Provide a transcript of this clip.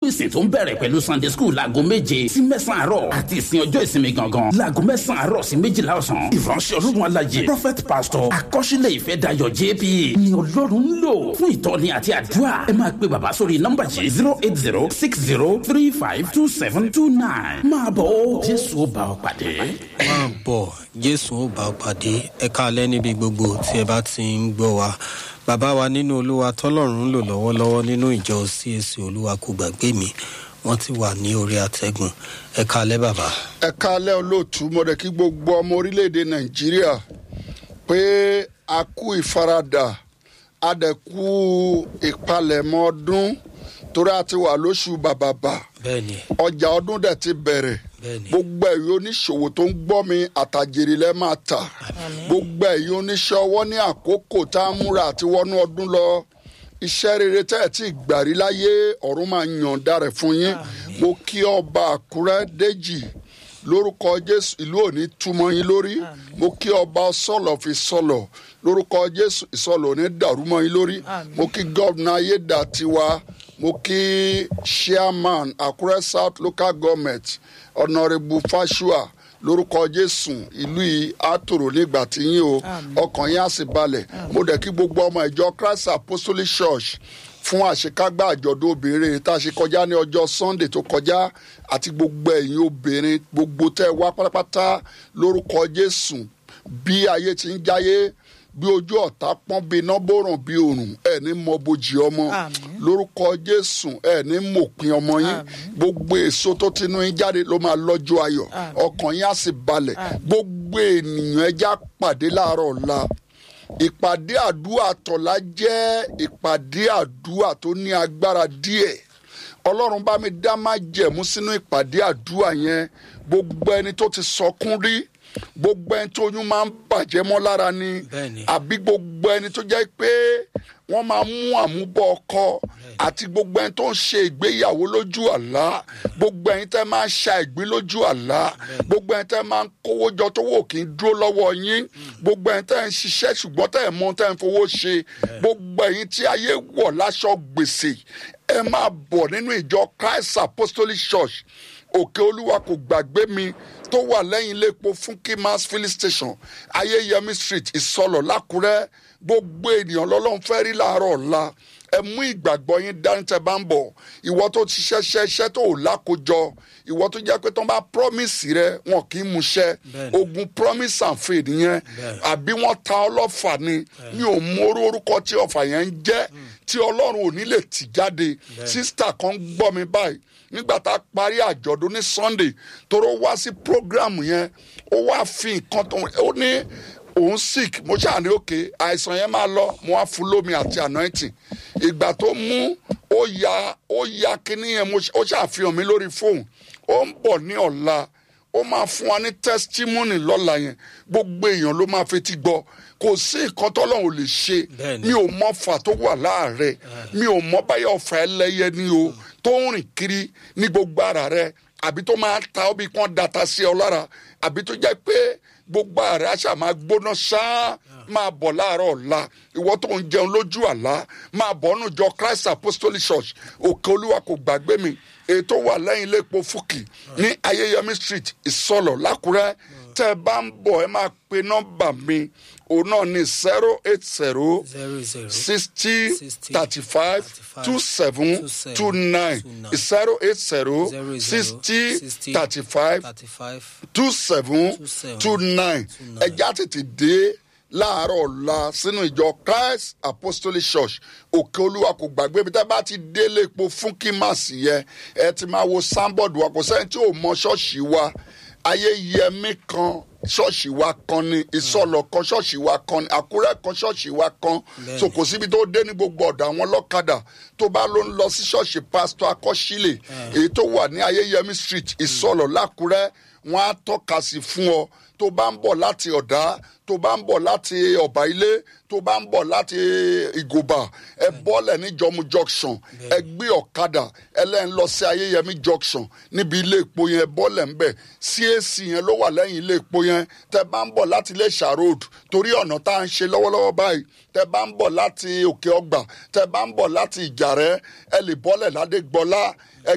ìsìn tó ń bẹ̀rẹ̀ pẹ̀lú sunday school láago méje sí mẹ́sàn-án àárọ̀ àti ìsìn ọjọ́ ìsinmi gangan láago mẹ́sàn-án àárọ̀ sí méjìlá ọ̀sán ìránṣẹ́ ọlọ́run alájẹ prophet pastor akọ́ṣílẹ̀ ìfẹ́ dayọ̀ jp ni ọlọ́run ń lò fún ìtọ́ni àti àdúrà ẹ máa pe bàbá sórí nọ́mbà yìí zero eight zero six zero three five two seven two nine máa bọ̀ ó jésù ó bá ọ pàdé. máa bọ̀ jésù ó bá ọ pàdé ẹ káalẹ́ níbi gbogbo tí ẹ bá ti ń gbọ́ wa bàbá wa nínú olúwa tọ́lọ́run ń lò lọ́wọ́lọ́wọ́ nínú ìjọ cac olúwa kò gbàgbé mi wọ́n ti wà ní orí àtẹ̀gùn ẹ káalẹ́ bàbá. ẹ káalẹ́ olóòtú mo rẹ̀ kí gbogbo ọmọ orílẹ̀-èdè nàìjíríà pé a kú ìfaradà a dẹ̀ kú ìpalẹ̀mọ́ ọdún torí a ti wà lóṣù bàbàbà bẹ́ẹ̀ni ọjà ọdún dẹ̀ ti bẹ̀rẹ̀ bẹ́ẹ̀ni gbogbo ẹ̀yin oníṣòwò tó ń gbọ́ mi àtàjèrè lẹ́ máa tà gbogbo ẹ̀yin oníṣẹ́ ọwọ́ ní àkókò tá a múra àti wọnú ọdún lọ iṣẹ́ rere tẹ́ ẹ̀ tí gbàrí láyé ọ̀run máa yànda rẹ̀ fún yín mo kí ọba àkúrẹ́ déjì lórúkọ jésù ìlú òní túmọ̀ yín lórí mo kí ọba sọ̀lọ̀ fi sọ̀lọ̀ lórúkọ jésù ìsọ̀lọ̀ òní dàrú mọ́ yín lórí mo kí gọ́vnà ayédàtiwa mo kí chairman àkúrẹ́ south local government ọ̀nàrẹ́bù fáṣùà lórúkọ jésù ìlú yìí á tòrò nígbà tí yín o ọkàn yín á sì balẹ̀ mo dẹ̀ kí gbogbo ọmọ ìjọ christ apostolic church fún àṣekágbá àjọ̀dún obìnrin tá a ṣe kọjá ní ọjọ́ sunday tó kọjá àti gbogbo ẹ̀yin obìnrin gbogbo tẹ́ ẹ wá pátápátá lórúkọ jésù bí ayé ti ń jáyé bí ojú ọ̀tá pọ́n bí iná bòrùn bí òrùn ẹ̀ ní mọ bojì ọmọ lórúkọ jésù ẹ̀ ní mòpin ọmọ yín gbogbo èso tó tinú yín jáde ló máa lọ́jọ́ ayọ̀ ọkàn yín á sì balẹ̀ gbogbo ènìyàn ẹja pàdé láàárọ̀ ọ̀la ìpàdé àdúrà tọ̀la jẹ́ ìpàdé àdúrà tó ní agbára díẹ̀ ọlọ́run bá mi dá má jẹ̀mú sínú ìpàdé àdúrà yẹn gbogbo ẹni tó ti sọkún rí gbogbo ẹni tó oyún máa ń bàjẹ́ mọ́ lára ni Bẹ́ẹ̀ni. àbí gbogbo ẹni tó jẹ́ pé wọ́n máa mú àmúbọ̀ ọkọ àti gbogbo ẹni tó ń ṣe ìgbéyàwó lójú àlá gbogbo ẹni tẹ́ máa ń ṣa ìgbín lójú àlá gbogbo ẹni tẹ́ máa ń kówó jọ tó wò kí n dúró lọ́wọ́ yín gbogbo ẹni tẹ́ ń ṣiṣẹ́ ṣùgbọ́n tẹ́ ẹ̀ mọ ohun tẹ́ ń fowó ṣe gbogbo ẹ̀yin tí ayé wọ̀ láṣọ gbèsè ẹ máa bọ̀ nínú ìjọ christ apostolic church òkè olúwa kò gbàgbé mi tó wà lẹ́yìn iléepo fún kimas filling station ayéyẹmí street ìsọlọ̀ lákùrẹ́ gbogbo ènìyàn lọ́lọ́run fẹ́ rí láàárọ̀ ọ̀la ẹ mú ìgbàgbọ́ yín dání tẹ bá ń bọ̀ ìwọ tó ti ṣẹ́ṣẹ́ iṣẹ́ tó ò lákòjọ ìwọ tó jẹ́ pé tó ń bá promise rẹ wọn kì í múṣẹ́ Bẹ́ẹ̀ni. ogun promise and faith yẹn àbí wọ́n ta ọlọ́fà ni mi ò mú orú orúkọ tí ọ̀fà yẹn ń jẹ́ tí ọlọ́run ò ní lè tì jáde sísítà kan gbọ́ mi báyìí nígbà tá a parí àjọ̀dún ní sunday toró wá sí program yẹn ó wá fi nǹkan tó ó ní òun sick mo ṣáà ní òkè àìsàn yẹn máa lọ mo wá fún lómi àti anointing ìgbà tó mú ó ya ó ya kinní yẹn mo ṣ- ó ṣàfihàn mi lórí fóònù ó ń bọ̀ ní ọ̀la ó máa fún wa ní testimony lọ́la yẹn gbogbo èèyàn ló máa fetí gbọ́ kò sí nǹkan tọ́lọ́run ò lè ṣe Bẹ́ẹ̀ni. mi ò mọ fà tó wà láàrẹ mi ò mọ báyọ̀ ọ̀fà ẹlẹ́yẹ ni o tó ń rìn kiri ní gbogbo ara rẹ àbí tó máa ta ọ́ bí kán data sí ọ lára àbí tó jẹ́ pé gbogbo ara rẹ àṣà máa gbóná ṣáá máa bọ̀ láàárọ̀ ọ̀la ìwọ tó ń jẹun lójú àlá máa bọ̀ nù jọ christ apostolic church òkè olúwa kò gbàgbé mi èyí tó wà lẹ́yìn iléepo fúkì ní ayéyẹmí street ìsọlọ̀ lákùrẹ́ tẹ́ ẹ bá ń bọ̀ ẹ máa pe nọ́mbà mi òun náà ní zero eight zero zero zero sixty 60, thirty five 35, two seven 27, two nine 29, zero eight zero zero sixty 60, thirty five thirty five two seven 27, two nine ẹja tètè dé láàárọ̀ ọ̀la sínú ìjọ christ apostolic church òkè olúwa kò gbàgbé bí tá a bá ti délé epo fún kímàsì yẹn ẹ ti máa wo sáńbọ̀dù wa kò sẹ́ni tí ò mọ ṣọ́ọ̀ṣì wa ayéyẹmí kan ṣọ́ọ̀ṣì wa kan ni ìsọ̀lọ̀ kan ṣọ́ọ̀ṣì wa kan ni àkúrẹ́ kan ṣọ́ọ̀ṣì wa kan so kò síbi tó dé ní gbogbo ọ̀dọ̀ àwọn ọlọ́kadà tó bá ló ń lọ sí ṣọ́ọ̀ṣì pásítọ̀ akọ́ṣílẹ̀ èyí tó wà ní ayéyẹmí street ìsọ̀lọ̀ lákúrẹ́ wọn á tọ́ka sí fún ọ tó bá ń bọ̀ láti ọ̀dá tó bá ń bọ̀ láti ọ̀bà ilé tó bá ń bọ̀ láti ìgòbà ẹ bọ́lẹ̀ ní jọmú junction ẹ gbé ọ̀kadà ẹlẹ́yìn lọ sí ayéyẹmí junction níbi ilé epo yẹn ẹ bọ́lẹ̀ ń bẹ̀ cac yẹn ló wà lẹ́yìn ilé epo yẹn tẹ bá ń bọ̀ láti iléṣà road torí ọ̀nà tá à ń ṣe lọ́wọ́lọ́wọ́ báyìí tẹ bá ń bọ̀ láti òkè ọgbà tẹ bá ń bọ̀ láti ìjàrẹ́ ẹ lè bọ́lẹ̀ ládégbọlá ẹ